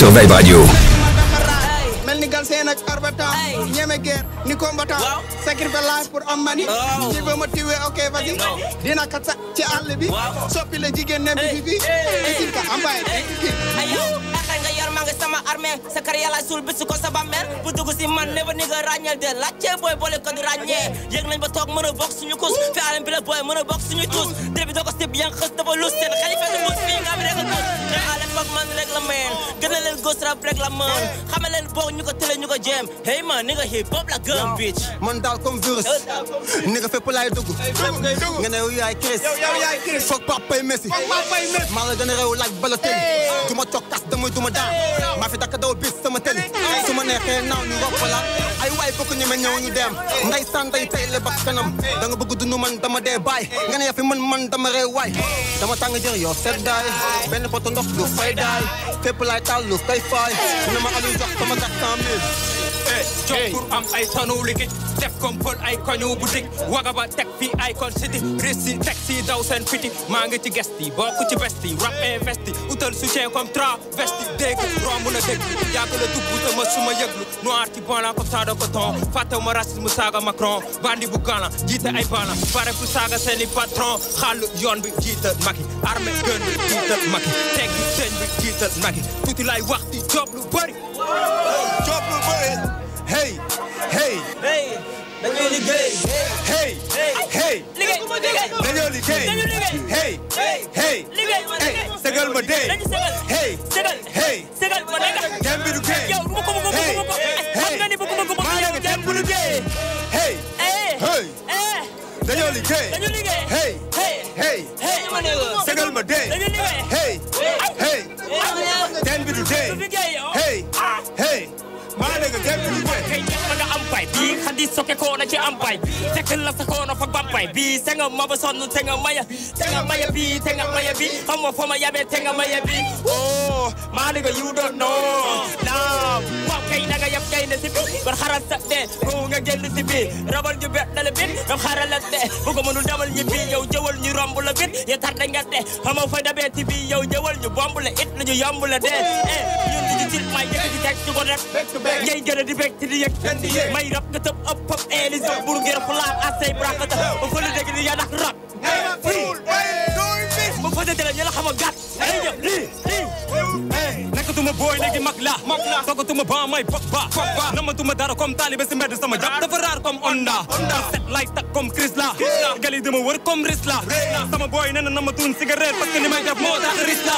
sur Vibe Radio. mel ni gal seen ak arbatan ñeme guerre ni combattant sacrifice life pour am mani ci ba ma tiwee ok vas-y dina kat sa ci àll bi soppi la jigéen nem bi fi isil ka ambaye ayo xel nga yor maa ngi sama armée sa kar yàlla suul bisu ko sa bàmmeel bu dugg si man ne ba ni nga ràññeel de laajte booy boole ko di ràññee yëg nañ ba toog mën a bokk suñu kus fi alam bi la booy mën a bokk suñu tuus dé bi doo ko sib yang xës dafa lus seen xalifa du mus fii nga am rek a tuus te ale foog man rek la meen gën a leen gos rap rek la mën xame leen boog ñu ko tële ñu ko jéem hey man ni nga hip hop la gëm bitch man daal comme virus ni nga fépp laay dugg nga ne yow yaay Chris foog papay Messi maa la gën a réew laaj bala tëli du ma toog kas damay du ma daan maa fi dakk daw bis sama tëli su ma neexee naaw ñu ropp la ay waay fokk ñu me ñëw ñu dem nday sanday tey le bak kanam da nga bëgg dund man dama dee baay nga ne yaa fi man man dama réew waay dama tàng jër yow seddaay benn poto ndox du fay daay fépp laay taal lu koy faay ne ma alu jox sama quatre cent mille jox pour am ay tonu liggéey def comme pël ay koñu boutique wagaba teg fi ay kon city rissi teg si daw seen fiti maa ngi ci gesti bokk ci besti rap investi utal soutien comme travesti dégg romb na dégg yàgg la dugg te ma suma yëglu noir ci bon la comme ça de coton fàtte ma racisme saaga Macron bandi bu gana jiite ay bana pare pour saaga seeni patron xàll yoon bi jiital Macky armée gën bi jiital Macky teggi sëñ bi jiital Macky tuuti lay wax di job lu bëri job lu bëri hey hey hey dañuy liggéey hey hey liggéey liggéey dañoo liggéey dañu liggéey hey hey liggéey ma hey liggéey segal ma dee dañu segal hey segal hey segal ma nekk dem bi du géey yow du ma ko bëgg hey bëgg bëgg xam nga ni bëgg bëgg bëgg maa yow ngi dem dem bi du géey hey eh hey eh dañoo liggéey dañu liggéey hey hey hey hey ma nekk segal ma dee dañu liggéey hey hey dem bi du dee du liggéey yow hey hey maa ngi dem bi du géey kay ñëpp nga am pay bii xadi soke ko na ci am pay fekk la sa ko na fa bampay bii te nga ma ba sonn te nga maya te nga maya bii te nga maya bii xam nga fo ma yabe te nga maya bii oh maa nigga you don't know now waaw kay na nga yab kay na si bi kon xaral sa de ko nga génn si bi rabal ñu bet dala bit nga xaral la de bu ko mënul demal ñi bi yow jëwal ñu romb la bit ya tar da nga de xam nga fa dabee ti bi yow jëwal ñu bomb la it la ñu yomb la de eh ñun di ñu til may yëkk di teg ci ko rek ngay gën a di bekk di yëg may rap nga tëb ëpp ëpp eeli sa bur ngir fulaar asay brakata ba fële dégg ni yaa ndax rap ba fële dégg ñu la xam a gàtt ay jëf lii lii nekkatuma booy léegi mag la toogatuma ba may pop ba namatuma dara comme taalibe si mbedd sama jàpp dafa raar comme onda set lay tak comme Chris la gali dama wër comme ris la sama booy nee na namatuun cigarette parce que ni may def moo tax ris la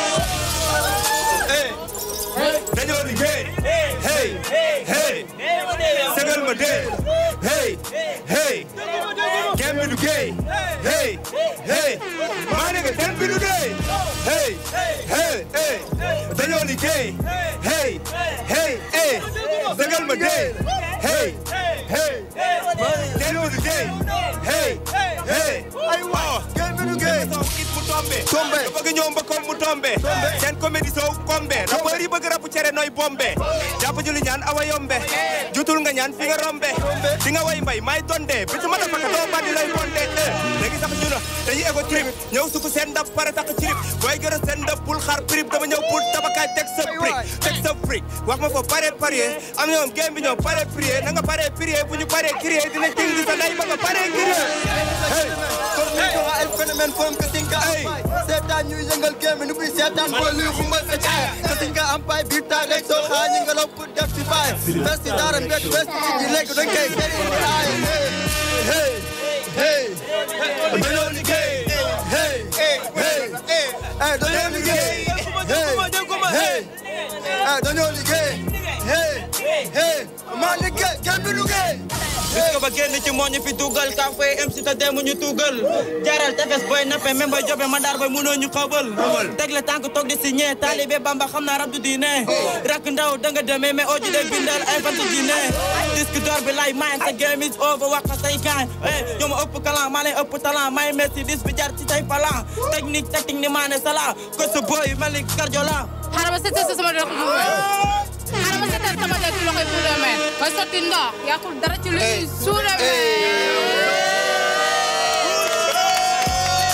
dañoo liggéey hey hey segal ma dee hey hey dem bi du géey hey hey maa ngi dem bi du dee hey hey hey dañoo liggéey hey hey hey segal ma dee hey hey dañoo liggéey hey hey aywa dem bi du géey tombe tombe bëgg ñoom ba comme mu tombe seen comédie sow kombe rappeur yi bëgg rapu cere nooy bombe jàpp juli ñaan awa yombe jutul nga ñaan fi nga rombe di nga way mbay may tonde bi su ma dafa ka doo bandi lay bonde léegi sax ñu na dañuy ego trip ñëw suku seen ndab pare takk cirip booy gërë seen ndab bul xaar prip dama ñëw pour tabakaay teg sa brique teg sa brique wax ma foofu pare parier am ñoom game bi ñoom pare prier na nga pare prier bu ñu pare crier dina ting di sa nday ba nga pare crier hey ay phénomène foom que tinka am pay seetaan ñuy yëngal gémmi nu buy seetaan boo luy xumbal sa caaya que tinka am pay biir taay rek soo xaa ñi ngelaw pour def ci baay fes ci daara mbedd west ci ji léegi dañ koy sëri di aay hey hey dañoo liggéey hey hey hey dañoo liggéey hey hey hey dañoo liggéey hey hey maa liggéey kenn du liggéey gis nga ba génn ci moo ñu fi dugal ka fay MC te demu ñu tugal jaral tefes boy nappe même boy jobe ma daar boy mënoo ñu xabal teg la tànk toog di signé talibé bamba xam naa rab du diine rak ndaw da nga demee mais oji de bindal ay fant diine disque d'or bi lay mayen sa game is over wax say kaay eh ñoo ma ëpp kalan maa leen ëpp talent may messi dis bi jar ci tay falan technique technique ni maane sala ko sa boy mel ni Guardiola xaaral ma seetal sama loxo bu xaaral ma seetal sama loxo bu demee ba sotti ndox yàqul dara ci lu ñuy suudamee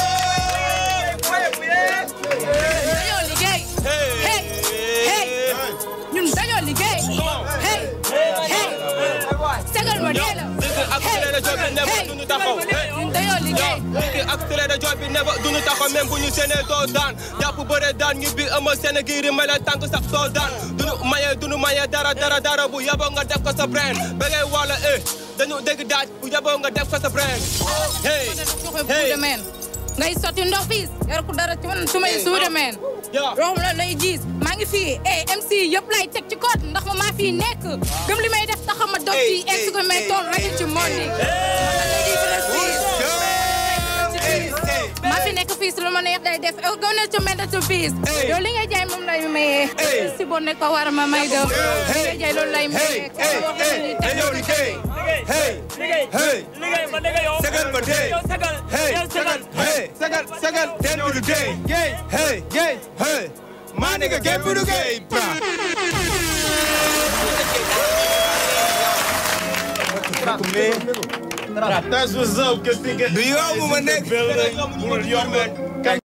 dañoo liggéey hey hey dee la. Dëgg ak télé rajo bi never duñu taxaw. ñun dañoo liggéey. Dëgg ak télé rajo bi never duñu taxaw même bu ñu séenee doo daan jàpp bëre daan ñu bi ëmb seen giiri may la tànk sax doo daan duñu maye duñu maye dara dara dara bu yaboo nga def ko sa brain ba ngay wala eh dañu dégg daaj bu yaboo nga def ko sa brain hey hey meen ngay sotti ndox fii yor ko dara ci man su may suude meen room la lay gis maa ngi fii eh MC yëpp lay teg ci code ndax ma maa fii nekk gëm li may def taxaw ma dog ci egg ko may tool rek ci mondi maa fi nekk fii lu ma neex day def ew gëm ne ci mbedd ci fiis yow li ngay jaay moom lay mayee si bon ne ko war ma may dem li ngay jaay loolu lay mayee dañoo liggéey hey hey liggéey ma dégg yow sagal ma dee yow sagal hey yow sagal hey sagal sagal ten bi du dee gay hey gay hey maa nigga game bi du gay bra That's what's up, cause nigga. du yomb ma nekk Munul yomb.